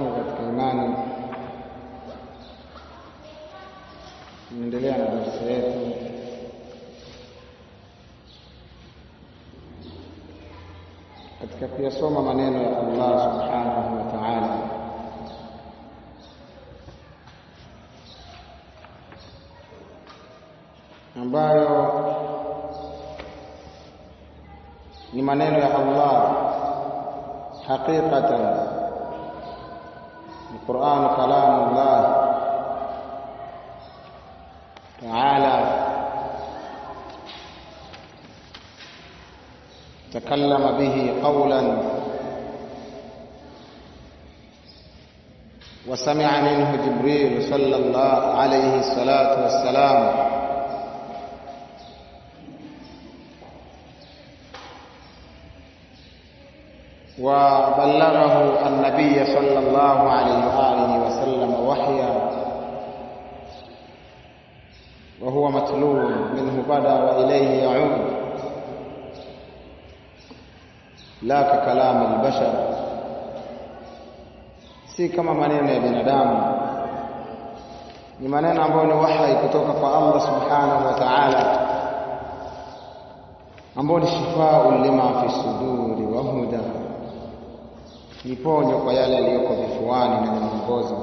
zangu katika imani, tunaendelea na darasa yetu katika kuyasoma maneno ya Allah subhanahu wa ta'ala. ambayo ni maneno ya Allah haqiqatan القرآن كلام الله تعالى تكلم به قولا وسمع منه جبريل صلى الله عليه الصلاة والسلام وبلغه النبي صلى الله عليه وآله وسلم وحيا وهو متلو منه بدا وإليه يعود لا ككلام البشر si kama maneno ya binadamu ni maneno ambayo ni wahyi kutoka kwa Allah subhanahu wa ta'ala ambao ni shifaa lima fi suduri wa huda ni ponyo kwa yale yaliyoko vifuani na ni mwongozo.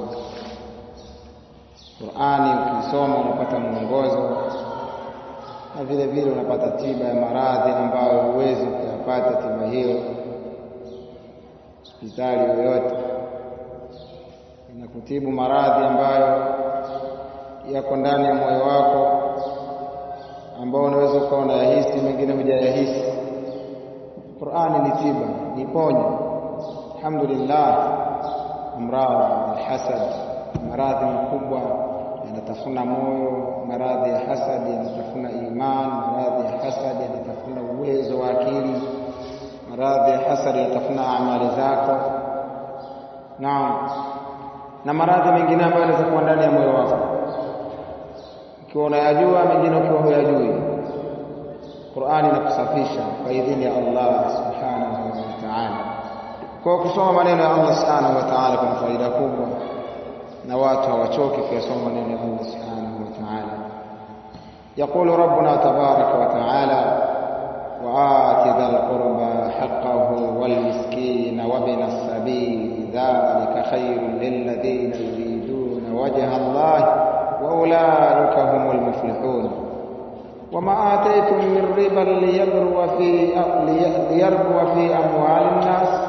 Qur'ani ukisoma unapata mwongozo na vile vile unapata tiba ya maradhi ambayo huwezi kuyapata tiba hiyo hospitali yoyote. Inakutibu maradhi ambayo yako ndani ya moyo wako ambao unaweza ukawa unayahisi, mengine hujayahisi. Qur'ani ni tiba, ni ponyo alhamdulillah amradhi alhasad maradhi makubwa yanatafuna moyo maradhi ya hasad yanatafuna iman maradhi ya hasad yanatafuna uwezo wa akili maradhi ya hasad yanatafuna amali zako naam na maradhi mengine ambayo yanaweza kuwa ndani ya moyo wako ukiwa unayajua mengine ukiwa huyajui Qur'ani inakusafisha kwa idhini ya Allah subhanahu wa ta'ala kwa kusoma maneno ya Allah subhanahu wa ta'ala kuna faida kubwa na watu hawachoki kuyasoma maneno ya Allah subhanahu wa ta'ala يقول ربنا تبارك وتعالى وآت ذا القربى حقه والمسكين وابن السبيل ذلك خير للذين يريدون وجه الله وأولئك هم المفلحون وما آتيتم من ربا ليربو في ليربو في أموال الناس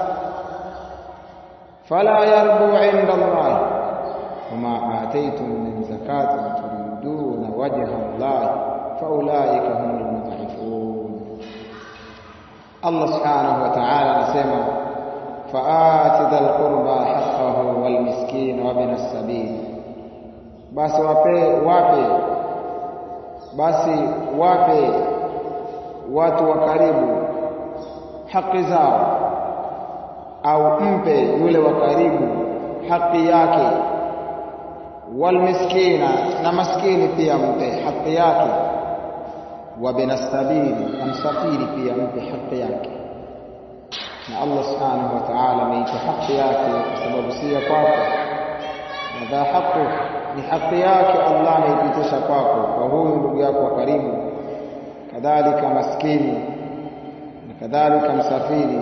فلا يربو عند الله وما آتيتم من زكاة تريدون وجه الله فأولئك هم المضعفون الله سبحانه وتعالى نسمع فآت ذا القربى حقه والمسكين وابن السبيل basi wape wape basi wape watu wa karibu haki zao au mpe yule wa karibu haki yake walmiskina na maskini pia mpe haki yake wa binastabili na msafiri pia mpe haki yake na Allah subhanahu wa ta'ala ameita haki yake kwa sababu si ya kwako na dha haqu ni haki yake Allah ameipitisha kwako kwa huyu ndugu yako wa karibu kadhalika maskini na kadhalika msafiri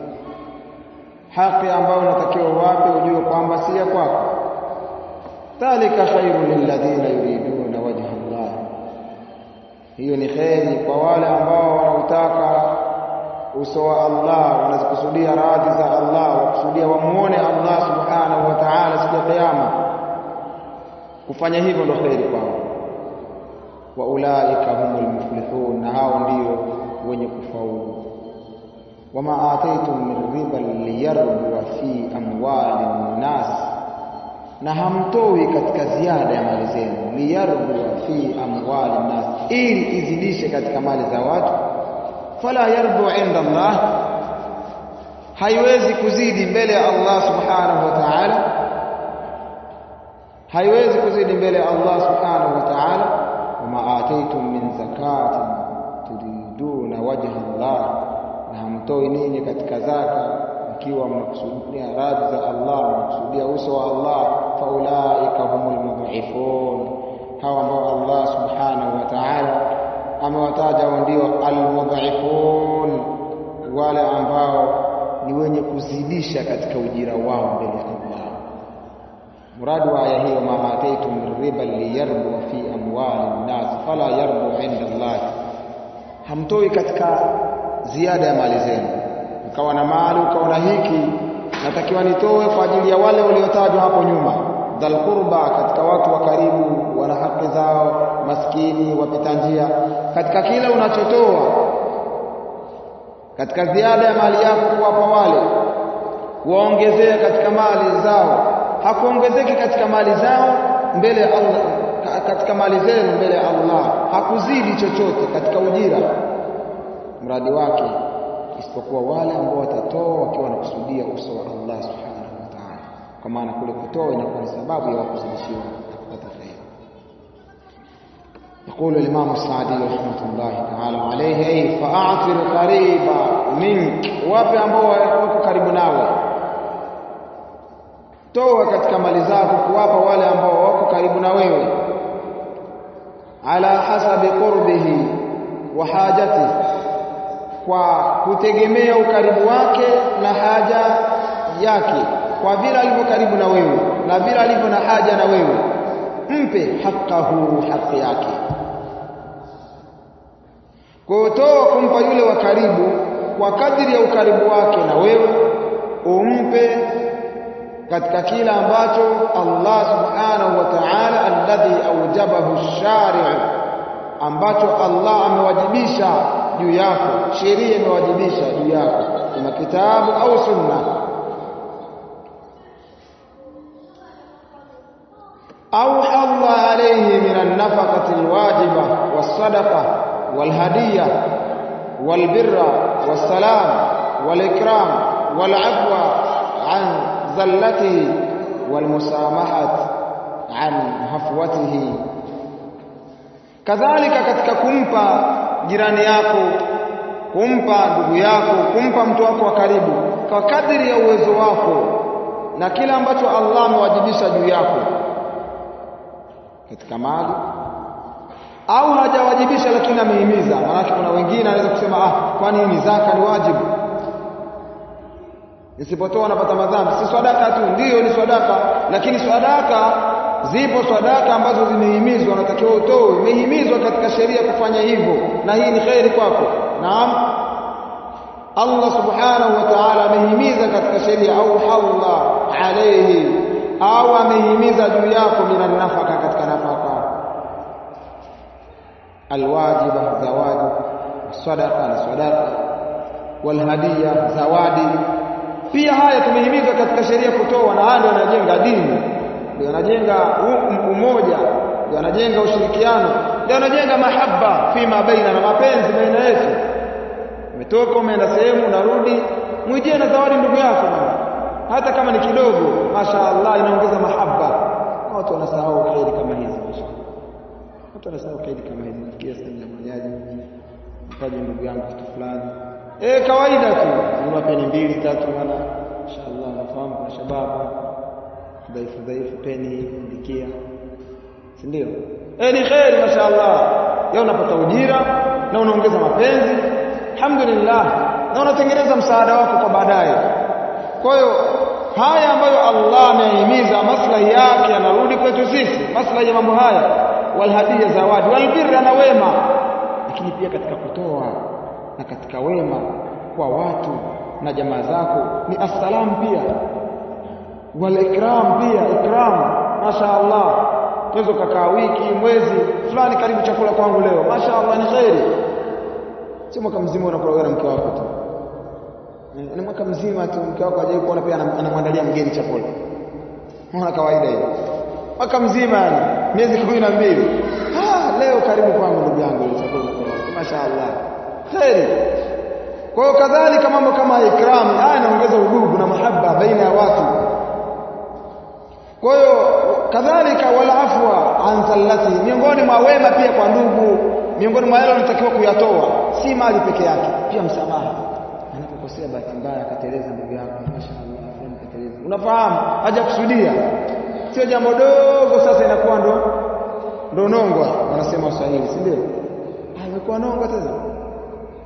haki ambayo unatakiwa wape ujue kwamba si ya kwako dhalika khairu lilladhina yuriduna wajha Allah hiyo ni kheri kwa wale ambao wanautaka uso wa Allah wanazikusudia radhi za Allah wakusudia wamuone Allah subhanahu wa ta'ala siku ya kiyama kufanya hivyo ndio kheri kwao wa ulaika humul muflihun na hao ndio wenye kufaulu wama ataitum min riban liyarbua fi amwali nnas na hamtoi katika ziada ya mali zenu liyarbua fi amwali nnas ili izidishe katika mali za watu fala yarbu inda Allah haiwezi kuzidi mbele ya Allah subhanahu wa ta'ala haiwezi kuzidi mbele ya Allah subhanahu wa ta'ala wama ataitum min zakatin turiduna wajha Allah na hamtoi ninyi katika zaka ikiwa mnakusudia radhi za Allah mnakusudia uso ndio almudhaifun wale ambao ni wenye kuzidisha katika ujira wao mbele ya Allah muradi wa aya hiyo ma ataitum min riba liyarbu fi amwali nnas fala yarbu inda Allah hamtoi katika ziada ya mali zenu ukawa na mali ukawa na hiki natakiwa nitoe kwa ajili ya wale waliotajwa hapo nyuma dhal qurba katika watu wa karibu wana haki zao maskini wapita njia katika kila unachotoa katika ziada ya mali yako kuwapa wale waongezea katika mali zao hakuongezeki katika mali zao mbele ya Allah katika mali zenu mbele ya Allah hakuzidi chochote katika ujira mradi wake isipokuwa wale ambao watatoa wakiwa wanakusudia uso wa Allah subhanahu wa ta'ala kwa maana kule kutoa inakuwa ni sababu ya wakuzidishiwa na kupata faida يقول الإمام السعدي رحمة الله تعالى عليه أي فأعثر قريبا منك wapi ambao wako karibu nawe toa katika mali zako kuwapa wale ambao wako karibu na wewe ala hasabi qurbihi wa hajatihi kwa kutegemea ukaribu wake na haja yake kwa vile alivyo karibu na wewe na vile alivyo na haja na wewe mpe hakahu haki yake kwa toa kumpa yule wa karibu kwa kadiri ya ukaribu wake na wewe umpe katika kila ambacho Allah subhanahu wa ta'ala alladhi aujabahu shari' ambacho Allah amewajibisha juu yako sheria imewajibisha juu yako kama kitabu au sunna au Allah alayhi min an-nafaqati al-wajiba was-sadaqa wal-hadiyya wal-birra was-salam wal-ikram wal-'afwa 'an zallatihi wal-musamahati 'an hafwatihi kadhalika katika kumpa jirani yako kumpa ndugu yako kumpa mtu wako wa karibu kwa kadiri ya uwezo wako na kila ambacho Allah amewajibisha juu yako katika mali au hajawajibisha lakini amehimiza maana kuna wengine anaweza kusema ah kwani ni zaka ni wajibu nisipotoa napata madhambi si sadaka tu ndiyo ni sadaka lakini sadaka zipo sadaka ambazo zimehimizwa unatakiwa utoe umehimizwa katika sheria kufanya hivyo na hii ni khairi kwako naam Allah subhanahu wa ta'ala amehimiza katika sheria au Allah alayhi au amehimiza juu yako minan nafaka katika nafaka alwajiba zawadi sadaqa na sadaqa walhadiya zawadi pia haya tumehimizwa katika sheria kutoa na haya ndio yanajenga dini ndio yanajenga umoja ndio yanajenga ushirikiano ndio yanajenga mahaba fima baina na mapenzi baina yetu umetoka umeenda sehemu unarudi mwijie na zawadi ndugu yako bwana hata kama ni kidogo mashaallah inaongeza mahaba watu wanasahau khairi kama hizi mashaallah watu wanasahau khairi kama hizi nafikia sehemu ya majaji mpaje ndugu yangu kitu fulani eh kawaida tu nyuma peni mbili tatu maana mashaallah nafahamu kuna shababu dhaifu dhaifu peni ndikia si ndio eh ni khairi mashaallah leo unapata ujira na unaongeza mapenzi alhamdulillah na unatengeneza msaada wako kwa baadaye kwa hiyo haya ambayo Allah amehimiza maslahi yake yanarudi kwetu sisi maslahi ya mambo haya walhadia zawadi walbirra na wema lakini pia katika kutoa na katika wema kwa watu na jamaa zako ni assalam pia walikram pia ikram mashaallah tuweza kukaa wiki mwezi fulani karibu chakula kwangu leo mashaallah ni khairi si mwaka mzima unakula wewe na mke wako tu ni mwaka mzima tu mke wako ajaye kuona pia anamwandalia mgeni chakula unaona kawaida hiyo mwaka mzima yani miezi kumi na mbili ah leo karibu kwangu ndugu yangu ile chakula mashaallah khairi kwa hiyo kadhalika mambo kama ikram haya yanaongeza udugu na mahaba baina ya watu kwa hiyo kadhalika wala afwa an zallati miongoni mwa wema pia kwa ndugu miongoni mwa yale unatakiwa kuyatoa si mali peke yake pia msamaha anapokosea bahati mbaya akateleza ndugu yako mashaallah fulani kateleza unafahamu haja kusudia sio jambo dogo sasa inakuwa ndo ndo nongwa wanasema waswahili si ndio ah imekuwa nongwa tena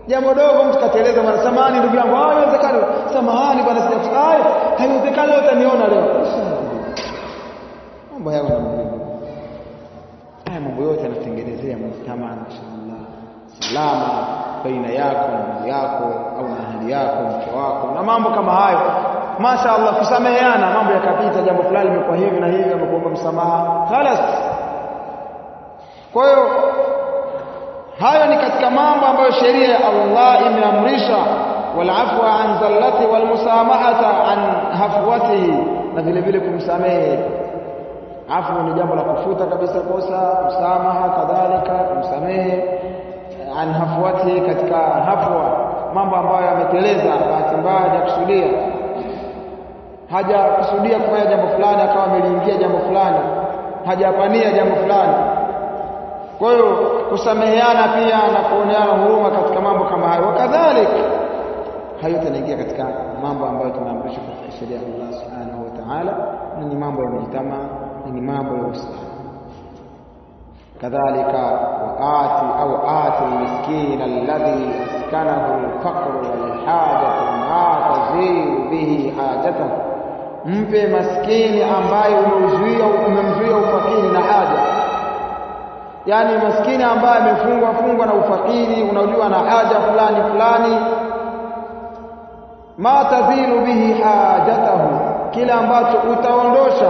jambo dogo mtu kateleza bwana samahani ndugu yangu ah haiwezekani samahani bwana sijakusahi haiwezekani leo utaniona leo mambo hayo namjua haya mambo yote yanatengenezea mujtama mashaallah salama baina yako na ndugu yako au na ahli yako mke wako na mambo kama hayo mashaallah kusameheana mambo yakapita jambo fulani limekuwa hivi na hivi amekuomba msamaha khalas kwa hiyo hayo ni katika mambo ambayo sheria ya Allah imeamrisha walafwa an zallati walmusamahata an hafwatihi na vile vile kumsamehe afu ni jambo la kufuta kabisa kosa msamaha kadhalika kumsamehe an hafwatihi katika hafwa mambo ambayo yameteleza bahati mbaya hajakusudia hajakusudia kufanya jambo fulani akawa ameliingia jambo fulani hajapania jambo fulani kwa hiyo kusameheana pia na kuoneana huruma katika mambo kama hayo wakadhalik hayo yanaingia katika mambo ambayo tunaamrishwa katika sheria ya Allah subhanahu wa ta'ala na ni mambo ya mjitama na ni mambo ya Uislamu kadhalika waati au ati miskin alladhi askanahu alfaqr walhajatu ma tazilu bihi hajatahu mpe maskini ambaye umeuzuia umemzuia ufakiri na haja yani maskini ambaye amefungwa fungwa na ufakiri unajua na haja fulani fulani ma tadhilu bihi hajatahu kile ambacho utaondosha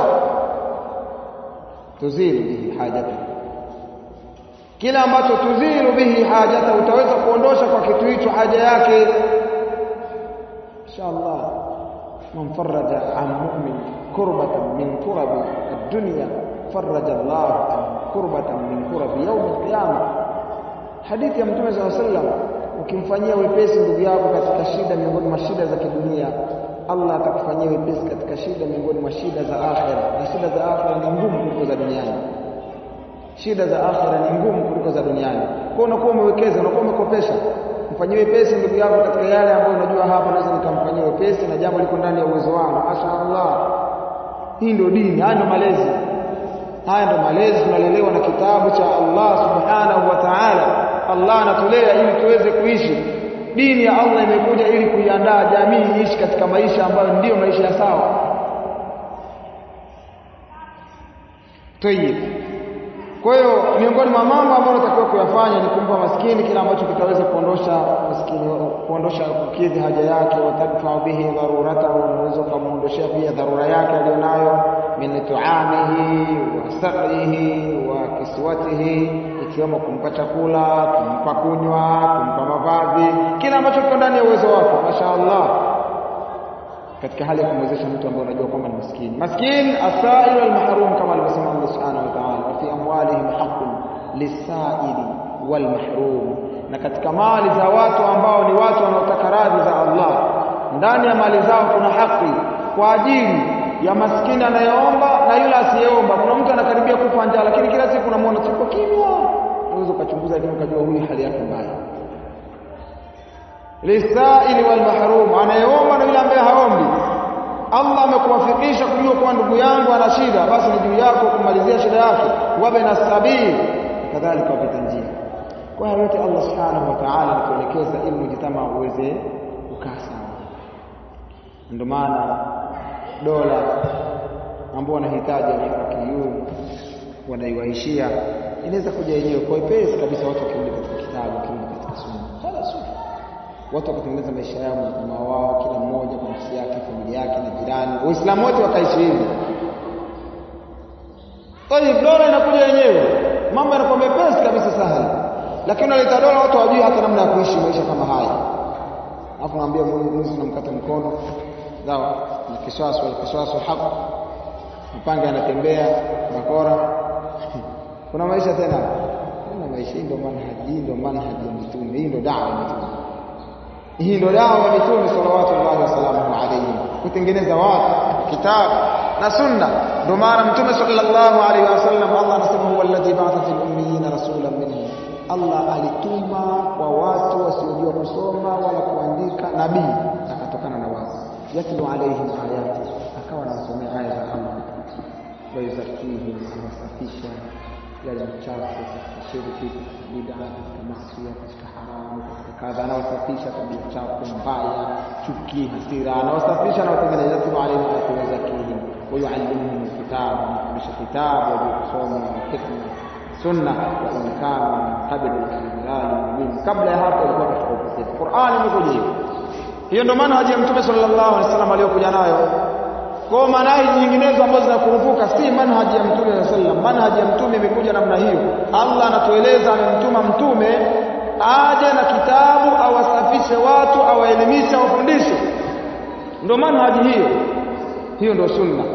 tuzilu bihi hajatahu kile ambacho tuzilu bihi hajatahu utaweza kuondosha kwa kitu hicho haja yake inshallah man faraja an mu'min kurbatan min kurabi ad-dunya faraja Allah an kurbatan min kurabi yawm al-qiyamah hadithi ya mtume sallallahu alaihi wasallam ukimfanyia wepesi ndugu yako katika shida miongoni mwa shida za kidunia Allah atakufanyia wepesi katika shida miongoni mwa shida za akhera na shida za akhera ni ngumu kuliko za duniani shida za akhera ni ngumu kuliko za duniani kwa unakuwa umewekeza unakuwa umekopesha mfanyie wepesi ndugu yako katika yale ambayo unajua hapa naweza nikamfanyia wepesi na jambo liko ndani ya uwezo wangu mashaallah hii ndio dini haya ndio malezi haya ndio malezi tunalelewa na kitabu cha Allah subhanahu wa ta'ala Allah anatulea ili tuweze kuishi dini ya Allah imekuja ili kuiandaa jamii iishi katika maisha ambayo ndiyo maisha ya sawa Tayyib kwa hiyo miongoni mwa mambo ambayo unatakiwa kuyafanya ni kumpa maskini kile ambacho kitaweza kuondosha maskini kuondosha kukidhi haja yake watadfa bihi dharuratahu unaweza kumuondoshea pia dharura yake aliyonayo min tuamihi wa saqihi wa kiswatihi ikiwemo kumpa chakula kumpa kunywa kumpa mavazi kile ambacho kiko ndani ya uwezo wako mashaallah katika hali ya kumwezesha mtu ambaye unajua kwamba ni maskini maskin asail almahrum kama alivyosema Allah subhanahu wa ta'ala fi amwalihim haqqun lisaili walmahrum na katika mali za watu ambao ni watu wanaotaka radhi za Allah ndani ya mali zao kuna haki kwa ajili ya maskini anayeomba na yule asiyeomba kuna mtu anakaribia kufa njaa lakini kila siku unamwona tuko kimya unaweza ukachunguza lakini ukajua huyu hali yake mbaya lisaili wal mahrum anayeomba na yule ambaye haombi Allah amekuwafikisha kujua kuwa ndugu yangu ana shida basi ni juu yako kumalizia shida yake wabe na sabii kadhalika wapita njia kwa hiyo yote Allah subhanahu wa ta'ala anatuelekeza ili mjitama uweze kukaa sawa ndio maana dola ambao wanahitaji alharakiyun wanaiwaishia inaweza kuja yenyewe kwa ipesi kabisa watu wakirudi katika kitabu wakirudi katika sunna khalas watu wakatengeneza maisha yao na wao kila mmoja kwa nafsi yake familia yake na jirani waislamu wote wakaishi hivi tayib dola inakuja yenyewe mambo yanakuwa mepesi kabisa sahali lakini unaleta dola watu hawajui hata namna ya kuishi maisha kama haya alafu naambia mwizi unamkata mkono sawa na kiswaso kiswaso hapa mpanga anatembea bakora kuna maisha tena kuna maisha hii ndio manhaji hii ndio manhaji ya mitume hii ndio dawa ya mitume hii ndio dawa ya mitume sallallahu wasalamu alayhi kutengeneza watu kitabu na sunna ndio maana mtume sallallahu alayhi wasallam Allah anasema huwa alladhi ba'atha fil ummiyina rasulan minhum Allah alituma kwa watu wasiojua kusoma wala kuandika nabii akatokana na wao yatlu alaihim ayati akawa anasomea aya za Allah wayuzakihim anasafisha yale machafu katika shirki katika bid'a katika maasi katika haramu katika kadha anaosafisha tabia chafu mbaya chuki hasira anaosafisha na watengeneza timu alayhi wa tuwazakihim wa yuallimuhum alkitab anafundisha kitabu wa kusoma na hikma sunna wa in kana min qabl al-idlal mubin kabla ya hapo ilikuwa katika upotevu Qur'an imekuja hivyo hiyo ndio maana haji ya Mtume sallallahu alaihi wasallam aliyokuja nayo kwa manhaji nyinginezo ambazo zinakurupuka si manhaji ya Mtume sallallahu alaihi wasallam manhaji ya Mtume imekuja namna hiyo Allah anatueleza amemtuma mtume aje na kitabu awasafishe watu awaelimishe awafundishe ndio manhaji hiyo hiyo ndio sunna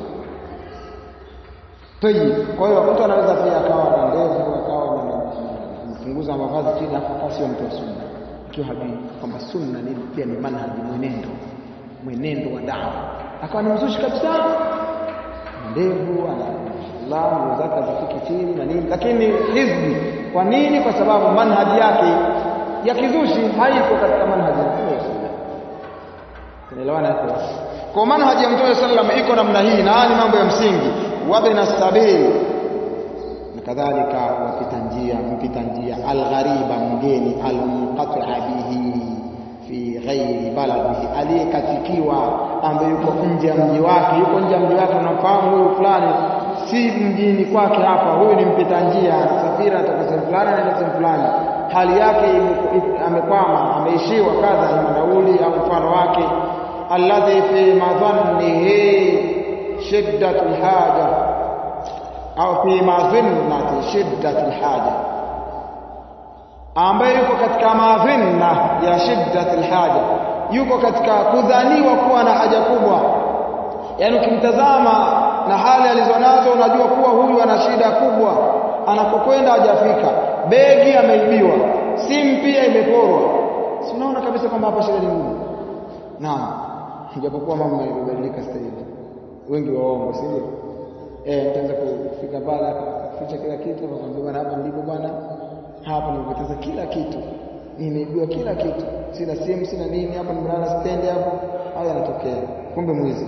Tayyib. Kwa hiyo mtu anaweza pia akawa na ndevu, akawa anapunguza mavazi chini hapo akawa sio mtu wa sunna. Ikiwa hajui kwamba sunna ni pia ni manhaji mwenendo. Mwenendo wa dawa. Akawa ni mzushi kabisa. Ndevu, ana nguo zake hazifiki chini na nini, lakini hizbi. Kwa nini? Kwa sababu manhaji yake ya kizushi haiko katika manhaji ya Mtume sallallahu Tunaelewana hapo? Kwa manhaji ya Mtume sallallahu iko namna hii na ni mambo ya msingi wabna sabil na kadhalika wapita njia mpita njia alghariba mgeni almunqati'a bihi fi ghairi baladihi aliyekatikiwa ambaye yuko nje ya mji wake yuko nje ya mji wake unamfahamu huyu fulani si mjini kwake hapa huyu ni mpita njia anasafiri anatoka sehemu fulani anaenda sehemu fulani hali yake amekwama ameishiwa kadha ima nauli au mfano wake alladhi fi madhannihi شدة الحاجة أو في مظنة شدة الحاجة ambaye yuko katika madhinna ya shiddat alhaja yuko katika kudhaniwa kuwa na haja kubwa yaani ukimtazama na hali alizonazo unajua kuwa huyu ana shida kubwa anapokwenda hajafika begi ameibiwa simu pia imeporwa si unaona kabisa kwamba hapa shida ni ngumu naam japokuwa mambo yamebadilika sasa hivi wengi waongo si ndio eh mtaanza kufika pale akaficha kila kitu akamwambia bwana hapa ndipo bwana hapa nimepoteza kila kitu nimeibiwa kila kitu sina simu sina nini hapa nimelala stand hapo haya yanatokea kumbe mwizi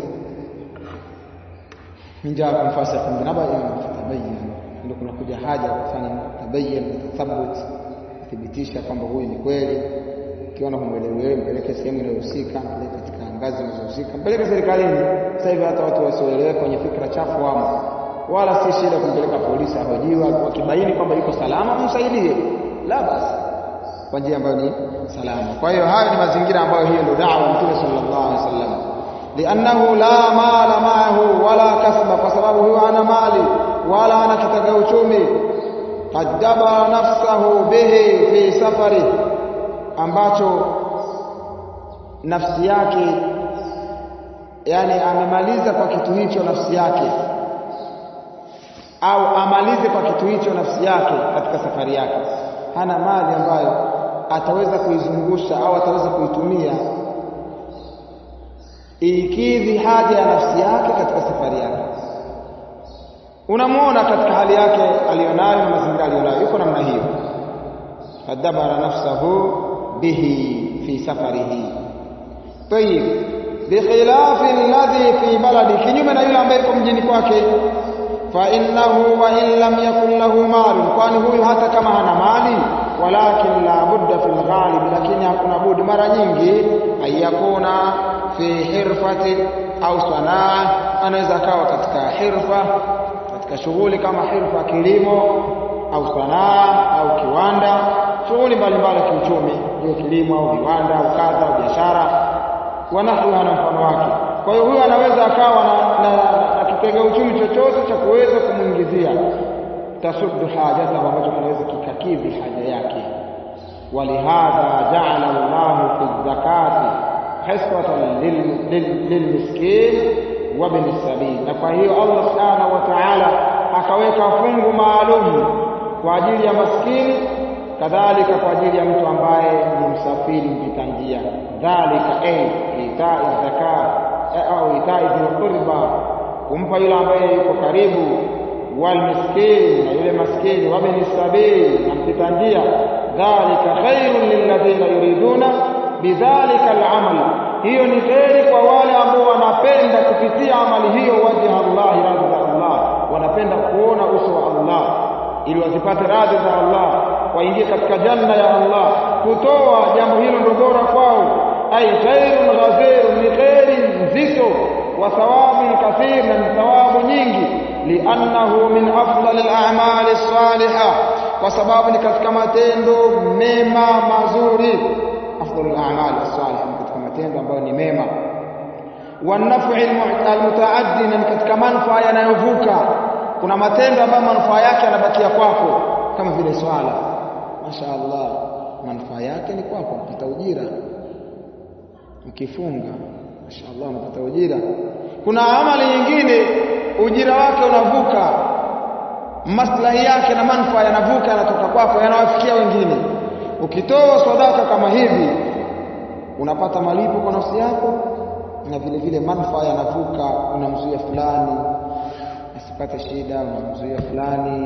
minja kumfasa kumbe naba tabayyan ndio kuna kuja haja ya kufanya tabayyan na tathabbut kuthibitisha kwamba huyu ni kweli ukiona humwelewi wewe mpeleke sehemu inayohusika mpeleke katika ngazi zinazohusika mpeleke serikalini sasa hivi hata watu wasioelewe kwenye fikra chafu wamo wala si shida kumpeleka polisi ahojiwa wakibaini kwamba yuko salama msaidie la basi kwa njia ambayo ni salama kwa hiyo hayo ni mazingira ambayo hiyo ndio da'wa mtume sallallahu alaihi wasallam liannahu la mala ma'ahu wala kasba kwa sababu huyo hana mali wala hana kitega uchumi qaddaba nafsahu bihi fi safari ambacho nafsi yake yani amemaliza kwa kitu hicho nafsi yake au amalize kwa kitu hicho nafsi yake katika safari yake hana mali ambayo ataweza kuizungusha au ataweza kuitumia ikidhi haja ya nafsi yake katika safari yake unamuona katika hali yake aliyonayo na mazingira aliyonayo yuko namna hiyo kadabara nafsahu bihi fi safarihi tayib bikhilafi alladhi fi baladi kinyume na yule ambaye yuko mjini kwake fa innahu wa in lam yakun lahu mal kwani huyu hata kama hana mali walakin la budda fil ghalib lakini hakuna budi mara nyingi ayakuna fi hirfati au sanaa anaweza akawa katika hirfa katika shughuli kama hirfa kilimo au sanaa au kiwanda shughuli mbalimbali kiuchumi hiyo kilimo au viwanda au kadha au biashara wanahwiha na mfano wake kwa hiyo huyu anaweza akawa na, na, na kitega uchumi chochote cha kuweza kumwingizia tasuddu hajatahu ambacho kinaweza kikakidhi haja yake walihadha jaala llahu fi zakati hiswatan lilmiskin wa bni sabil na kwa hiyo allah subhanahu wa taala akaweka fungu maalum kwa ajili ya maskini kadhalika kwa ajili ya mtu ambaye ni msafiri mpita njia dhalika ay itai zakat au itai dhil qurba kumpa yule ambaye yuko karibu wal miskin na yule maskini wa bin sabil na mpita njia dhalika khairun lilladhina yuriduna bidhalika al'amal hiyo ni kheri kwa wale ambao wanapenda kupitia amali hiyo wajha Allah radhi Allah wanapenda kuona uso wa Allah ili wazipate radhi za Allah waingie katika janna ya Allah kutoa jambo hilo ndio bora kwao ay khairun ghazirun ni khairi nzito wa thawabun kathir na ni thawabu nyingi liannahu min afdalil a'mali salihah kwa sababu ni katika matendo mema mazuri afdalul a'mali salihah ni katika matendo ambayo ni mema wanafu almutaaddi na katika manufaa yanayovuka kuna matendo ambayo manufaa yake yanabakia kwako kama vile swala mashaallah manufaa yake ni kwako unapata ujira ukifunga mashaallah unapata ujira kuna amali nyingine ujira wake unavuka maslahi yake na manufaa yanavuka yanatoka kwako yanawafikia wengine ukitoa sadaka kama hivi unapata malipo kwa nafsi yako na vile vile manufaa yanavuka unamzuia fulani asipate shida unamzuia fulani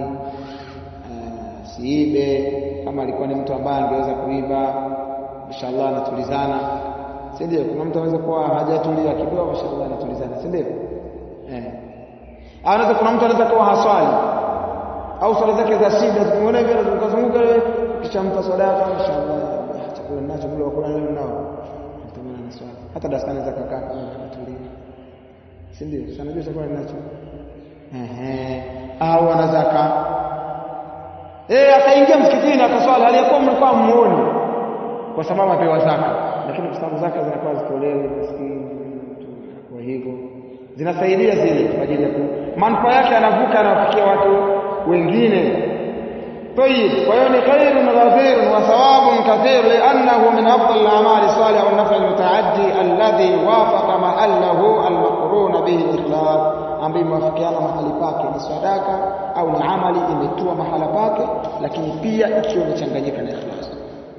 uh, siibe kama alikuwa ni mtu ambaye angeweza kuiba inshallah anatulizana si ndio kuna mtu anaweza kuwa hajatulia kidogo inshallah anatulizana si ndio eh anaweza kuna mtu anaweza kuwa haswali au swala zake za shida zikimwona hivi anazunguka wewe kisha mpa sadaka inshallah chakula ninacho mlo wakula leo nao mtamana na swali hata darasani za kakaa kama anatulia si ndio sana jua chakula ninacho ehe au ana zaka eh akaingia msikitini akaswali aliyakuwa mlikuwa muone kwa sababu apewa zaka lakini kwa sababu zaka zinakuwa zitolewe maskini kwa hivyo zinasaidia zile kwa ajili ya manufaa yake yanavuka yanawafikia watu wengine طيب ويعني خير غفير وثواب كثير لأنه من أفضل الأعمال الصالحة والنفع المتعدي الذي وافق محله المقرون به الإخلاص ambayo imewafikiana mahali pake ni sadaka au ni amali imetua mahala pake lakini pia ikiwa imechanganyika na ikhlas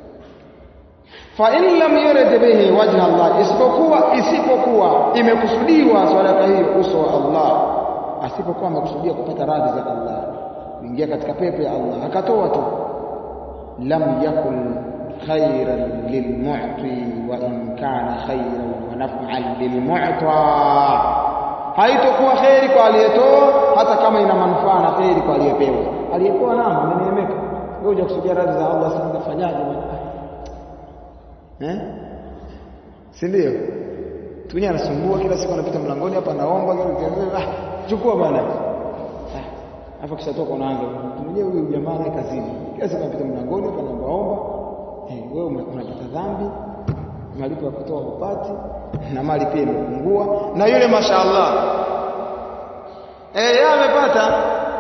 fa in lam yurid bihi wajha Allah isipokuwa isipokuwa imekusudiwa sadaka hiyo uso wa Allah asipokuwa amekusudia kupata radhi za Allah kuingia katika pepo ya Allah akatoa tu lam yakun khairan lilmu'ti wa in kana khairan wa naf'an lilmu'ta haitokuwa khairi kwa aliyetoa hata kama ina manufaa na khairi kwa aliyepewa aliyepewa namba ameneemeka wewe unja kusudia radhi za Allah sasa utafanyaje bwana eh si ndio tunya anasumbua kila siku anapita mlangoni hapa anaomba ah chukua bwana Alafu kisha toka unaanza mwenyewe huyu jamaa naye kazini. Kila siku anapita mlangoni hapa anaomba omba. Eh, wewe unapata dhambi, malipo ya kutoa upati na mali pia imepungua na yule mashaallah eh yeye amepata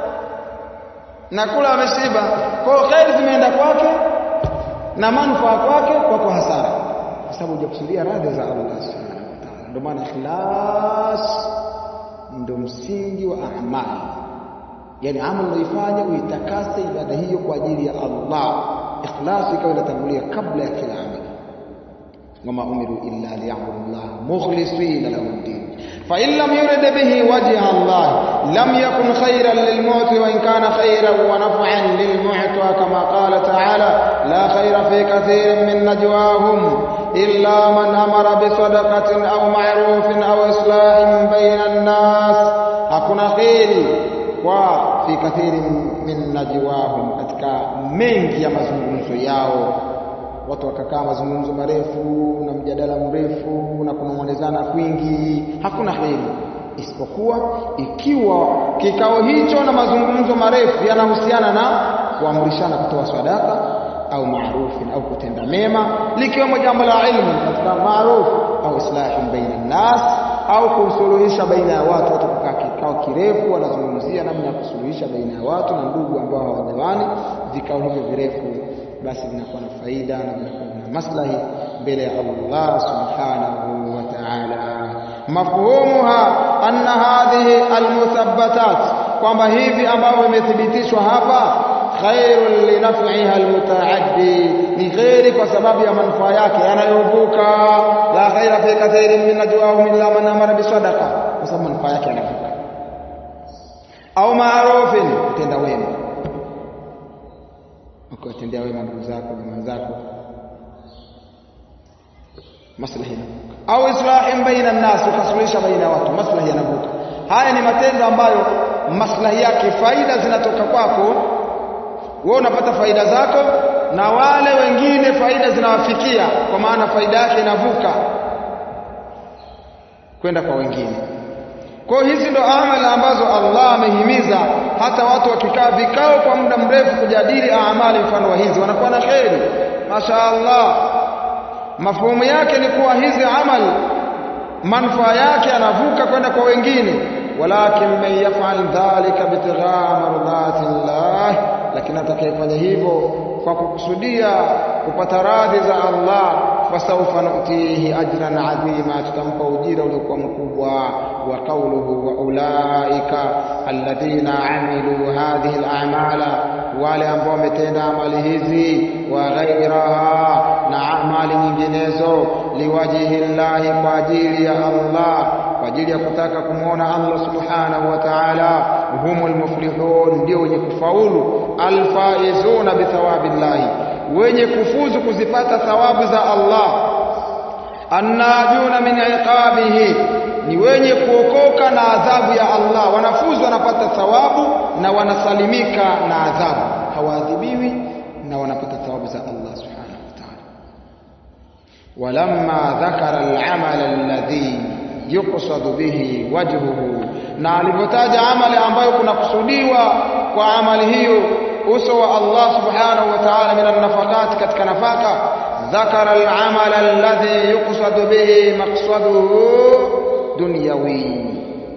na kula ameshiba. Kwa hiyo khairi zimeenda kwake na manufaa kwake kwako hasara. Kwa sababu hujakusudia radhi za Allah Subhanahu wa ta'ala. Ndio maana ikhlas ndio msingi wa amali yani amali unaifanya uitakase ibada hiyo kwa ajili ya Allah ikhlas ikawa inatangulia kabla ya kila amali wama umiru illa liya'budu Allah mukhlisina lahu ad-din fa in lam yurid bihi wajha Allah lam yakun khayran lilmu'ti wa in kana khayran wa naf'an lilmu'ta kama qala ta'ala la khayra fi kathirin min najwahum illa man amara bi sadaqatin aw ma'rufin aw islahin bayna an-nas hakuna khairi kwa fi kathiri min najwahum katika mengi ya mazungumzo yao watu wakakaa mazungumzo marefu na mjadala mrefu na kunong'onezana kwingi hakuna heri isipokuwa ikiwa kikao hicho na mazungumzo marefu yanahusiana na kuamrishana kutoa sadaka au maarufi au kutenda mema likiwemo jambo la ilmu katika maarufu au islahi baina nas au kusuluhisha baina ya watu watu kukaa kikao kirefu wanazungumzia namna ya kusuluhisha baina ya watu na ndugu ambao hawajawani vikao hivyo virefu basi vinakuwa na faida na vinakuwa na maslahi mbele ya Allah subhanahu wa ta'ala mafhumuha anna hadhihi almuthabbatat kwamba hivi ambavyo imethibitishwa hapa khairun linaf'iha almutaaddi ni khairi kwa sababu ya manufaa yake yanayovuka la khaira fi kathirin min najwahum illa man amara bisadaqa kwa sababu manufaa yake yanavuka au maarufin kutenda wema ukiwatendea wema ndugu zako jamaa zako maslahi yanavuka au islahin baina nnas ukasuluhisha baina ya watu maslahi yanavuka haya ni matendo ambayo maslahi yake faida zinatoka kwako wewe unapata faida zako na wale wengine faida zinawafikia kwa maana faida yake inavuka kwenda kwa wengine kwa hizi ndo amali ambazo Allah amehimiza hata watu wakikaa vikao kwa muda mrefu kujadili amali mfano wa hizi wanakuwa na kheri Masha Allah mafuhumu yake ni kuwa hizi amali manufaa yake yanavuka kwenda kwa wengine walakin man yaf'al dhalika bitighaa mardati llah lakini atakayefanya hivyo kwa kukusudia kupata radhi za Allah fasawfa nutihi ajran adhima tutampa ujira uliokuwa mkubwa wa qawluhu wa ulaika alladhina amilu hadhihi al'amala wale ambao wametenda amali hizi wa ghairaha na amali nyinginezo liwajihi llahi kwa ajili ya Allah kwa ajili ya kutaka kumwona Allah subhanahu wa ta'ala humul muflihun ndio wenye kufaulu alfaizuna bithawabillahi wenye kufuzu kuzipata thawabu za Allah annajuna min iqabihi ni wenye kuokoka na adhabu ya Allah wanafuzu wanapata thawabu na wanasalimika na adhabu hawaadhibiwi na wanapata thawabu za Allah subhanahu wa ta'ala walamma dhakara al-amal alladhi yuqsadu bihi wajhuhu na alivyotaja amali ambayo kunakusudiwa kwa amali hiyo uso wa Allah subhanahu wa ta'ala min an-nafaqat katika nafaka dhakara al-amal alladhi yuqsadu bihi maqsaduhu dunyawi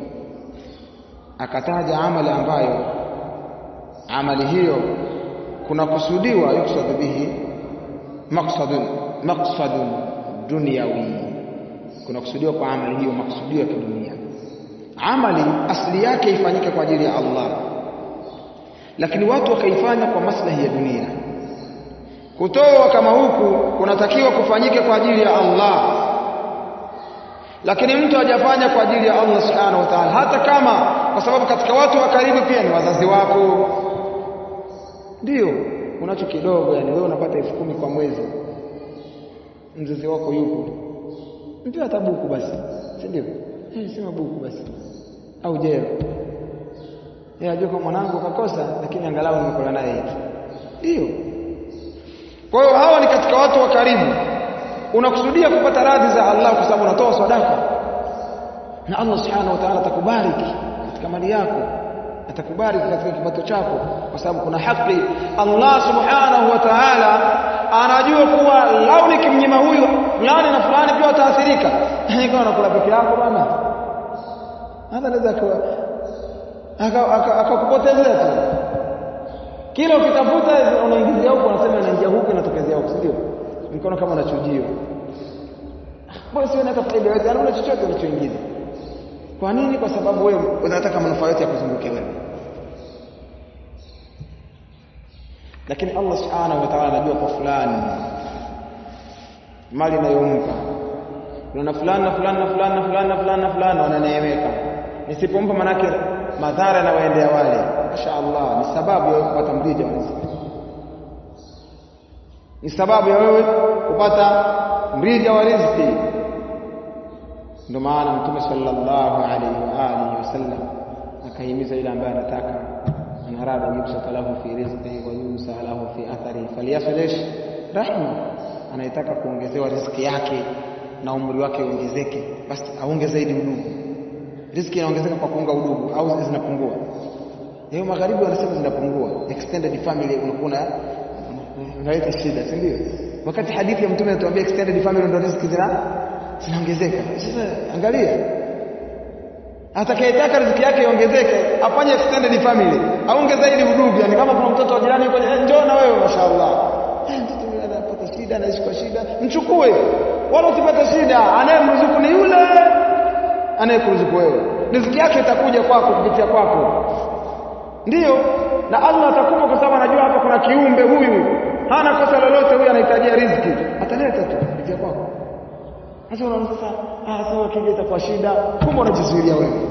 akataja amali ambayo amali hiyo kunakusudiwa yuqsadu bihi maqsadun maqsadun dunyawi kunakusudiwa kwa amali hiyo makusudio ya kidunia amali asili yake ifanyike kwa ajili ya Allah lakini watu wakaifanya kwa maslahi ya dunia kutoa kama huku kunatakiwa kufanyike kwa ajili ya Allah lakini mtu hajafanya kwa ajili ya Allah subhanahu wa ta'ala hata kama kwa sababu katika watu wa karibu pia ni wazazi wako ndio unacho kidogo yani wewe unapata elfu kumi kwa mwezi mzazi wako yupo mpe hata buku basi si ndio eh sema buku basi au jero yeye ajua kwa mwanangu kakosa lakini angalau nimekula naye hiki ndio kwa hiyo hawa ni katika watu wa karibu unakusudia kupata radhi za Allah kwa sababu unatoa sadaka na Allah subhanahu wa ta'ala atakubariki katika mali yako atakubariki katika kipato chako kwa sababu kuna haki Allah subhanahu wa ta'ala anajua kuwa lau nikimnyima huyu fulani na fulani pia wataathirika ikawa nakula peke yako bwana hata anaweza akakupotezea tu kila ukitafuta unaingizia huko unasema inaingia huku inatokezea huku ndio mkono kama unachujio bwana sio hata faida yote ana chochote unachoingiza kwa nini kwa sababu wewe unataka manufaa yote ya kuzunguke wewe lakini Allah subhanahu wa ta'ala anajua kwa fulani mali inayompa na fulani na fulani na fulani na fulani na fulani na fulani wananeemeka nisipompa manake madhara yanawaendea wale mashaallah ni sababu ya kupata mrija wa riziki ni sababu ya wewe kupata mrija wa riziki ndio maana mtume sallallahu alaihi wa alihi wasallam akahimiza yule ambaye anataka anarada yubsata lahu fi rizqihi wa yunsa lahu fi athari falyaslish rahma anayetaka kuongezewa riziki yake na umri wake uongezeke basi aonge zaidi udugu riziki inaongezeka kwa kuunga udugu au zinapungua leo magharibi wanasema zinapungua extended family unakuwa unaleta shida si ndio wakati hadithi ya mtume inatuambia extended family ndio riziki zina zinaongezeka sasa angalia atakayetaka riziki yake iongezeke afanye extended family aunge zaidi udugu yani kama kuna mtoto wa jirani yuko njoo na wewe mashaallah eh mtoto yule anapata shida anaishi kwa shida mchukue wala usipate shida anayemruzuku ni yule anayekuruzuku wewe riziki yake itakuja kwako kupitia kwako ndiyo na Allah atakupa kwa sababu anajua hapa kuna kiumbe huyu hana kosa lolote huyu anahitajia riziki ataleta tu kupitia kwako sasa unaona sasa ah sawa kile itakuwa shida kumbe unajizuilia wewe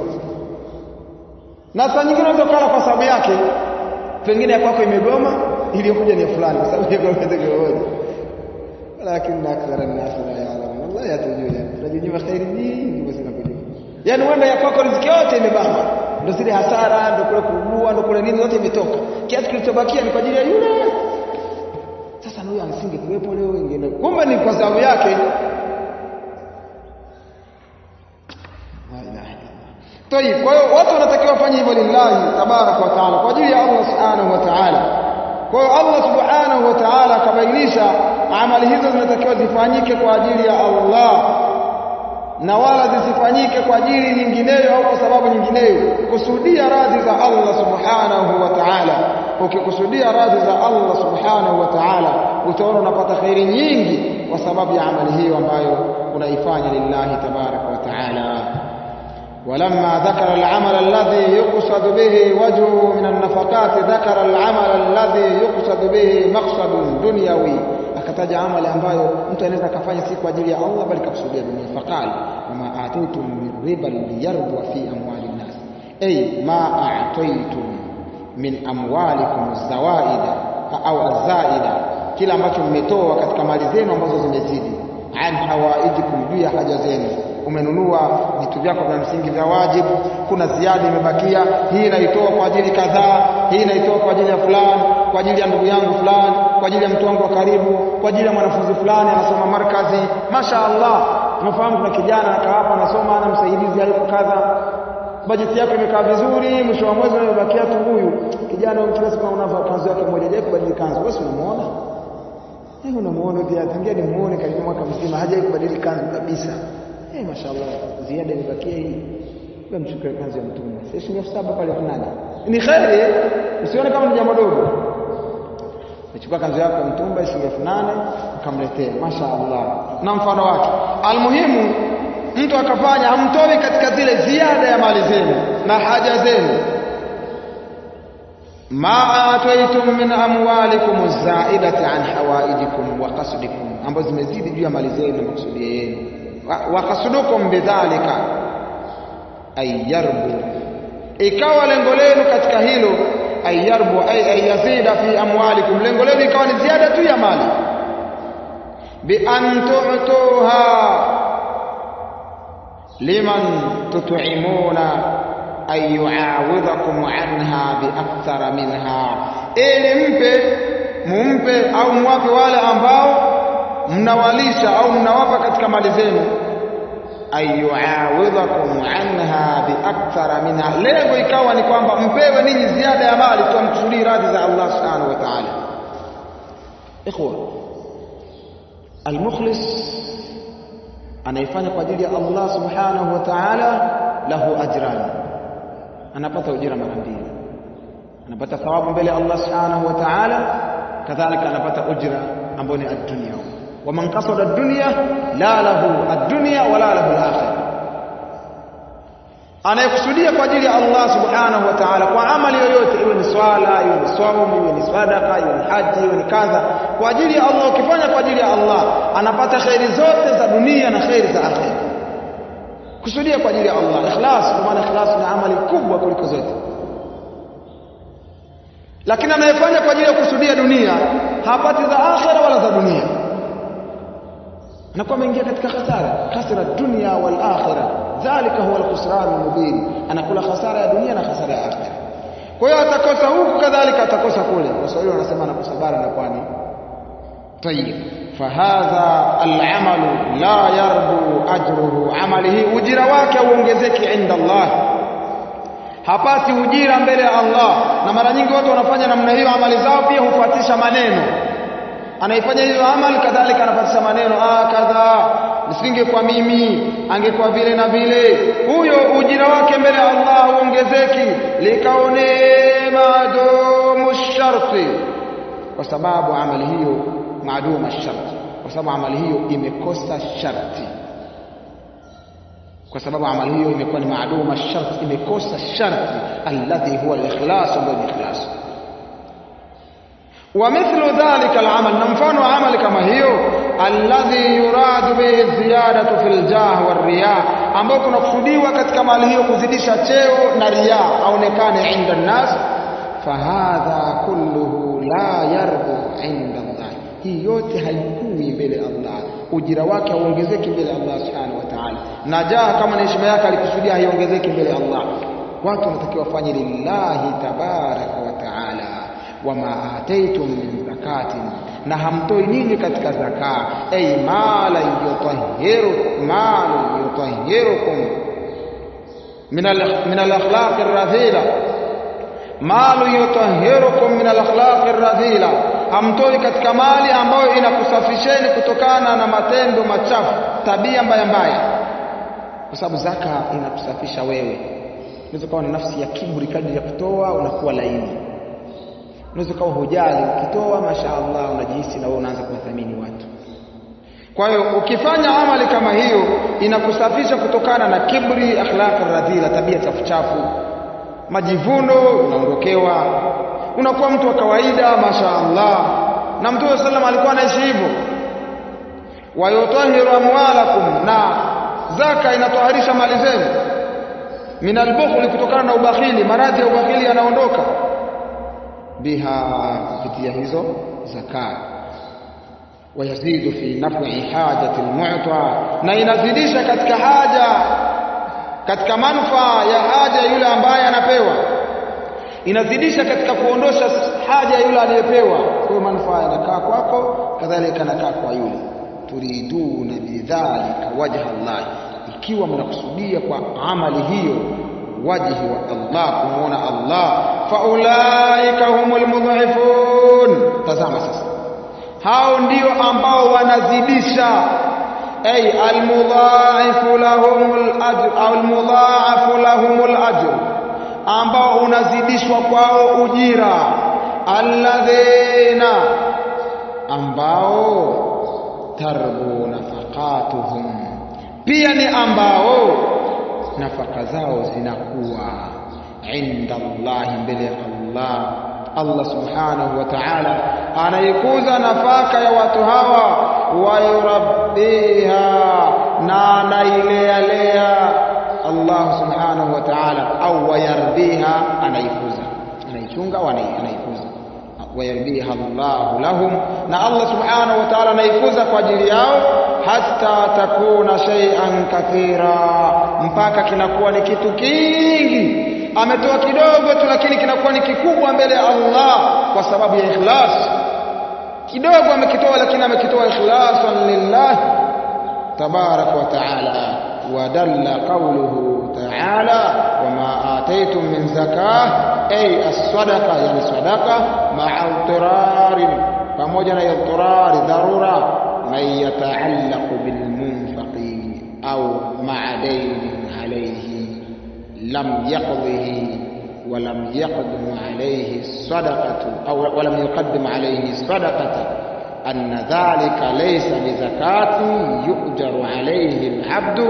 na saa nyingine unaweza kula kwa sababu yake pengine ya kwako imegoma iliyokuja ni fulani kwa sababu yako moja lakini akthara an-nas la ya'lamun Allah yatujua tunajinyima khairi nyingi basi nakujua yani wenda ya kwako riziki yote imebamba ndio zile hasara ndio kule kuugua ndio kule nini zote imetoka kiasi kilichobakia ni kwa ajili ya yule sasa na huyo asingekuwepo leo ingine kumbe ni kwa sababu yake Tayib, kwa hiyo watu wanatakiwa wafanye hivyo lillahi tabaraka wa taala, kwa ajili ya Allah subhanahu wa taala. Kwa hiyo Allah subhanahu wa taala akabainisha amali hizo zinatakiwa zifanyike kwa ajili ya Allah na wala zisifanyike kwa ajili nyingineyo au kwa sababu nyingineyo. Kusudia radhi za Allah subhanahu wa taala. Ukikusudia radhi za Allah subhanahu wa taala, utaona unapata khairi nyingi kwa sababu ya amali hiyo ambayo unaifanya lillahi tabaraka wa taala. ولما ذكر العمل الذي يقصد به وجهه من النفقات ذكر العمل الذي يقصد به مقصد دنيوي akataja amali ambayo mtu anaweza akafanya si kwa ajili ya Allah bali kakusudia dunia faqal wama ataitum min riba liyarbwa fi amwali nnas ay ma ataitum min amwalikum zawaida au azaida kila ambacho mmetoa katika mali zenu ambazo zimezidi an hawaijikum juu ya haja zenu umenunua vitu vyako vya msingi vya wajibu, kuna ziada imebakia, hii naitoa kwa ajili kadhaa, hii naitoa kwa ajili ya fulani, kwa ajili ya ndugu yangu fulani, kwa ajili ya mtu wangu wa karibu, kwa ajili ya mwanafunzi fulani anasoma markazi. Masha Allah, tunafahamu kuna kijana akawapa anasoma, ana msaidizi hayuko kadha, bajeti yake imekaa vizuri, mwisho wa mwezi unabakia tu huyu kijana huyu, kila siku unavaa kanzu yake moja, je, kubadili kanzu? Wewe unamuona Eh, unamuona pia tangia ni muone karibu mwaka mzima hajawahi kubadili kanzu kabisa. Eh, mashallah ziada imebakia hii. Wewe mchukue kanzu ya mtume. Sasa shilingi elfu saba pale tunani. Ni kheri, usione kama ni jambo dogo. Uchukua kanzu yako ya mtumba shilingi elfu nane ukamletea. Mashaallah. Na mfano wake. Almuhimu mtu akafanya hamtoi katika zile ziada ya mali zenu na haja zenu ma ataitum min amwalikum zaidati an hawaijikum wa qasdikum ambazo zimezidi juu ya mali zenu na makusudio yenu wa qasdukum bidhalika ayarbu ikawa lengo lenu katika hilo ayarbu ay ayazida fi amwalikum lengo lenu ikawa ni ziada tu ya mali bi an tu'tuha liman tut'imuna ay yu'awidhakum anha bi akthara minha ili mpe mumpe au mwape wale ambao mnawalisha au mnawapa katika mali zenu ayuawidhakum anha biakthara minha lengo ikawa ni kwamba mpewe ninyi ziada ya mali tuamkusudii radhi za Allah subhanahu wa ta'ala ikhwa almukhlis anaifanya kwa ajili ya Allah subhanahu wa ta'ala lahu ajran anapata ujira mara mbili anapata thawabu mbele ya Allah subhanahu wa ta'ala kadhalika anapata ujira ambao ni ad-dunya ومن قصد الدنيا لا له الدنيا ولا له الآخرة anayekusudia kwa ajili ya Allah subhanahu wa ta'ala kwa amali yoyote iwe ni swala iwe ni saumu iwe ni sadaka iwe ni haji iwe ni kadha kwa ajili ya Allah ukifanya kwa ajili ya Allah anapata khairi zote za dunia na khairi za akhera kusudia kwa ajili ya Allah ikhlas kwa maana ikhlas ni amali kubwa kuliko zote lakini anayefanya kwa ajili ya kusudia dunia hapati za akhera wala za dunia anakuwa ameingia katika hasara khasira dunya wal akhirah dhalika huwa al-khusran al-mubin anakula hasara ya dunia na hasara ya akhirah kwa hiyo atakosa huku kadhalika atakosa kule waswahili wanasema anakosa bara na pwani tayib fahadha al-amal la yarbu ajruhu amali hii ujira wake uongezeki inda Allah hapati ujira mbele ya Allah na mara nyingi watu wanafanya namna hiyo amali zao pia hufuatisha maneno anaifanya hiyo amali kadhalika anapatisha maneno ah kadha nisingekuwa mimi angekuwa vile na vile huyo ujira wake mbele ya Allah uongezeki likaone madumu sharti kwa sababu amali hiyo maaduma sharti kwa sababu amali hiyo imekosa sharti kwa sababu amali hiyo imekuwa ni maaduma sharti imekosa sharti alladhi huwa al-ikhlas wa al-ikhlas ومثل ذلك العمل نمفان عمل كما هيو الذي يراد به الزيادة في الجاه والرياء ambao kunakusudiwa katika mali hiyo kuzidisha cheo na riya aonekane inda nnas fahadha kulluhu la yarbu inda Allah hii yote haikui mbele Allah ujira wake hauongezeki mbele Allah subhanahu wa ta'ala na jaa kama na heshima yake alikusudia haiongezeki mbele Allah watu wanatakiwa wafanye lillahi tabaraka wa taala wama ataitum min zakatin na hamtoi nini katika zaka ay mala yutahhiru malu yutahhirukum min min al-akhlaq ar-radhila malu yutahhirukum min al-akhlaq ar-radhila hamtoi katika mali ambayo inakusafisheni kutokana na matendo machafu tabia mbaya mbaya kwa sababu zaka inakusafisha wewe unaweza kuwa na nafsi ya kiburi kadri ya kutoa unakuwa laini unaweza kuwa hujali ukitoa mashaallah unajihisi na wewe unaanza kuwathamini watu kwa hiyo ukifanya amali kama hiyo inakusafisha kutokana na kibri akhlaq radhila tabia chafu chafu majivuno unaondokewa unakuwa mtu wa kawaida mashaallah na mtume sallam alikuwa anaishi hivyo wayutahiru amwalakum na zaka inatoharisha mali zenu min albukhli kutokana na ubakhili maradhi ya ubakhili yanaondoka biha kupitia hizo zaka wayazidu fi naf'i hajati almu'ta na inazidisha katika haja katika manufaa ya haja yule ambaye anapewa inazidisha katika kuondosha haja yule aliyepewa kwa hiyo manufaa yanakaa kwako kadhalika yanakaa kwa yule turiduna bidhalika wajha Allah ikiwa mnakusudia kwa amali hiyo wajhi wa Allah kumuona Allah faulaika humul mudhifun tazama sasa hao ndio ambao wanazidisha ay almudha'ifu lahumul ajr au almudha'afu lahumul ajr ambao unazidishwa kwao ujira alladhina ambao tarbu nafaqatuhum pia ni ambao nafaka zao zinakuwa inda Allah mbele ya Allah Allah subhanahu wa ta'ala anaikuza nafaka ya watu hawa wayurabbiha na anailea lea Allah subhanahu wa ta'ala au wayarbiha anaikuza anaichunga au anaikuza wayarbiha Allah lahum na Allah subhanahu wa ta'ala anaikuza kwa ajili yao hatta takuna shay'an kathira mpaka kinakuwa ni kitu kingi ametoa kidogo tu lakini kinakuwa ni kikubwa mbele ya Allah kwa sababu ya ikhlas kidogo amekitoa lakini amekitoa ikhlasan lillah tabarak wa taala wadalla qawluhu taala wama ataytum min zakah ay as-sadaqa yani sadaqa ma'a al pamoja na idtirari dharura man yataallaqu bil munfaqi au ma'a daynin alayhi لم يقضه ولم يقدم عليه الصدقة أو ولم يقدم عليه الصدقة أن ذلك ليس بزكاة يؤجر عليه العبد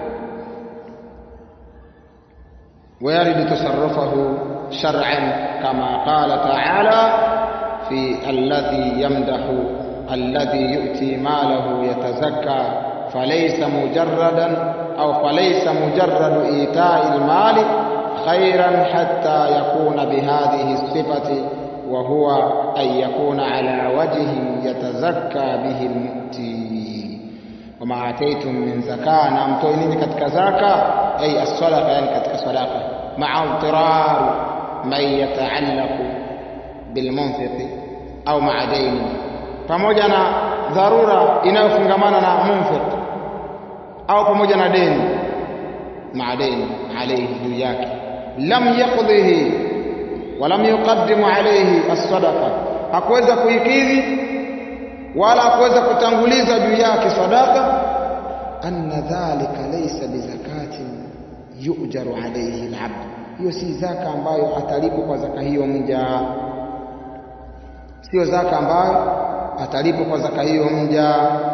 ويرد تصرفه شرعا كما قال تعالى في الذي يمدح الذي يؤتي ماله يتزكى فليس مجردا أو فليس مجرد إيتاء المال خيرا حتى يكون بهذه الصفة وهو أن يكون على وجه يتزكى به المؤتي وما آتيتم من زكاة نعم توينين كتك زكاة أي الصدقة يعني كتك صدقة مع اضطرار من يتعلق بالمنفق أو مع دين pamoja na dharura inayofungamana na munfiq au pamoja na deni maadeni alayhi juu yake lam yaqdhihi wa lam yuqaddimu alayhi as-sadaqa hakuweza kuikidhi wala hakuweza kutanguliza juu yake sadaqa anna dhalika laysa bizakatin yu'jaru alayhi al-'abd hiyo si zaka ambayo atalipwa kwa zaka hiyo mja sio zaka ambayo atalipwa kwa zaka hiyo mja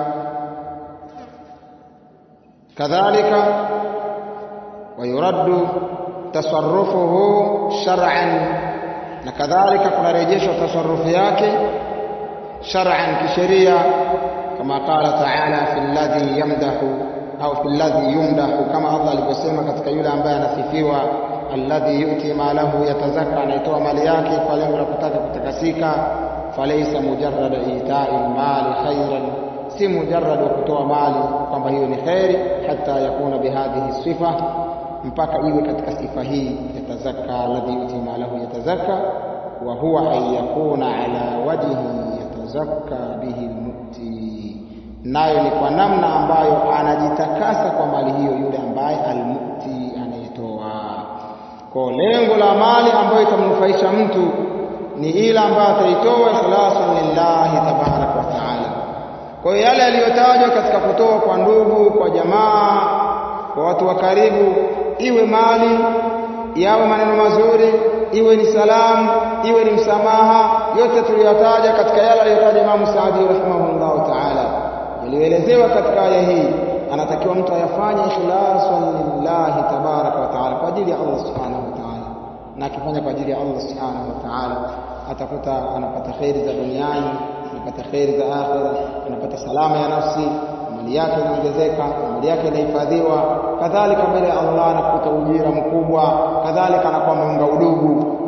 kadhalika wayuraddu tasarrufuhu shar'an na kadhalika kunarejeshwa tasarrufu yake shar'an kisheria kama qala ta'ala fi alladhi yamdahu au fi alladhi yumdahu kama Allah alivyosema katika yule ambaye anasifiwa alladhi yu'ti malahu yatazakka anaitoa mali yake kwa lengo la kutaka kutakasika falaysa mujarrad ita'i mali khairan si mujarrad wa kutoa mali kwamba hiyo ni khairi hata yakuna bihadhihi sifa mpaka iwe katika sifa hii yatazakka alladhi yuti malahu yatazakka wa huwa an yakuna ala wajhi yatazakka bihi almu'ti nayo ni kwa namna ambayo anajitakasa kwa mali hiyo yule ambaye almu'ti anayetoa kwa lengo la mali ambayo itamnufaisha mtu ni ile ambayo ataitoa ikhlasan lillahi tabarak wa taala kwa hiyo yale yaliyotajwa katika kutoa kwa ndugu kwa jamaa kwa watu wa karibu iwe mali yawe maneno mazuri iwe ni salamu iwe ni msamaha yote tuliyotaja katika yale aliyotaja Imam Saadi rahimahullahu taala yaliyoelezewa katika aya hii anatakiwa mtu ayafanye ikhlasan lillahi tabaraka wa taala kwa ajili ya Allah subhanahu wa taala na akifanya kwa ajili ya Allah subhanahu wa taala atakuta anapata kheri za duniani anapata kheri za akhira anapata salama ya nafsi mali yake inaongezeka mali yake inahifadhiwa kadhalika mbele ya Allah anakuta ujira mkubwa kadhalika anakuwa ameunga udugu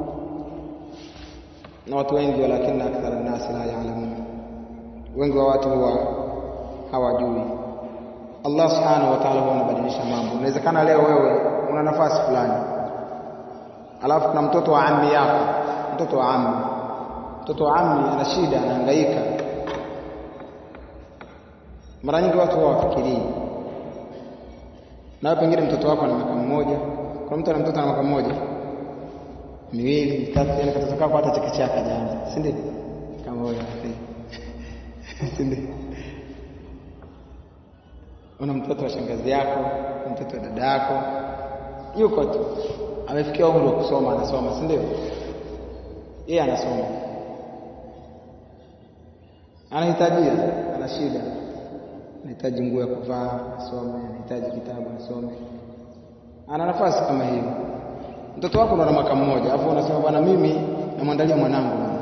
na watu wengi walakini akthara nasi la ya'lamun wengi wa watu huwa hawajui Allah subhanahu wa ta'ala huwa anabadilisha mambo inawezekana leo wewe una nafasi fulani alafu kuna mtoto wa ammi yako mtoto wa ammi mtoto wa ammi ana shida anahangaika mara nyingi watu huwa wafikirii na pengine mtoto wako ana mwaka mmoja kuna mtu ana mtoto ana mwaka mmoja miwili mitatu yani katoto kako hata chekechea kajaanza si ndio kama wewe si ndio una mtoto wa shangazi yako mtoto wa dada yako yuko tu amefikia umri wa kusoma anasoma si ndio yeye anasoma anahitajia ana shida anahitaji nguo ya kuvaa asome anahitaji kitabu asome ana nafasi kama hiyo mtoto wako ndo ana mwaka mmoja alafu unasema bwana mimi namwandalia mwanangu bwana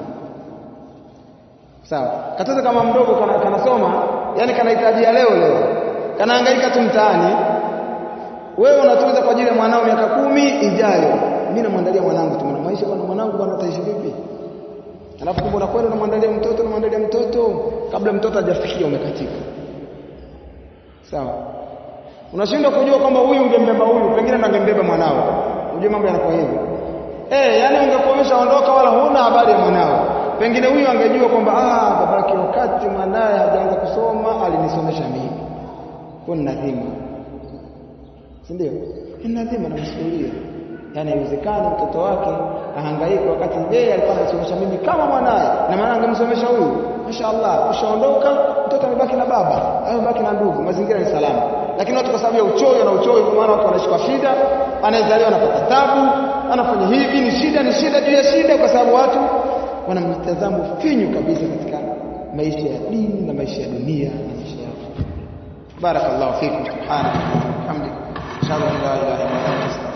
sawa katoto kama mdogo kana, kanasoma yani kanahitajia leo leo kanahangaika tu mtaani wewe unatunza kwa ajili ya mwanao miaka kumi ijayo mimi namwandalia mwanangu tu maisha bwana mwanangu bwana ataishi vipi alafu kumbe unakwenda unamwandalia mtoto unamwandalia mtoto kabla mtoto hajafikia umekatika sawa unashindwa kujua kwamba huyu ungembeba huyu pengine ndo angembeba mwanao unajua mambo yanakuwa hivyo eh yani ungekuwa umeshaondoka wala huna habari ya mwanao pengine huyu angejua kwamba ah babake wakati mwanaye hajaanza kusoma alinisomesha mimi kwa ni nadhima si ndio ni nadhima na masuhulia yani haiwezekani mtoto wake ahangaike wakati yeye alikuwa anasomesha mimi kama mwanaye na maana angemsomesha huyu mashaallah ushaondoka mtoto amebaki na baba amebaki na ndugu mazingira ni salama lakini watu kwa sababu ya uchoyo na uchoyo kwa maana watu wanaishi kwa shida anayezaliwa anapata tabu anafanya hivi ni shida ni shida juu ya shida kwa sababu watu wana mtazamo finyu kabisa katika maisha ya dini na maisha ya dunia na maisha yao barakallahu fikum subhanahu wa ta'ala hamdika inshallah la ilaha illa anta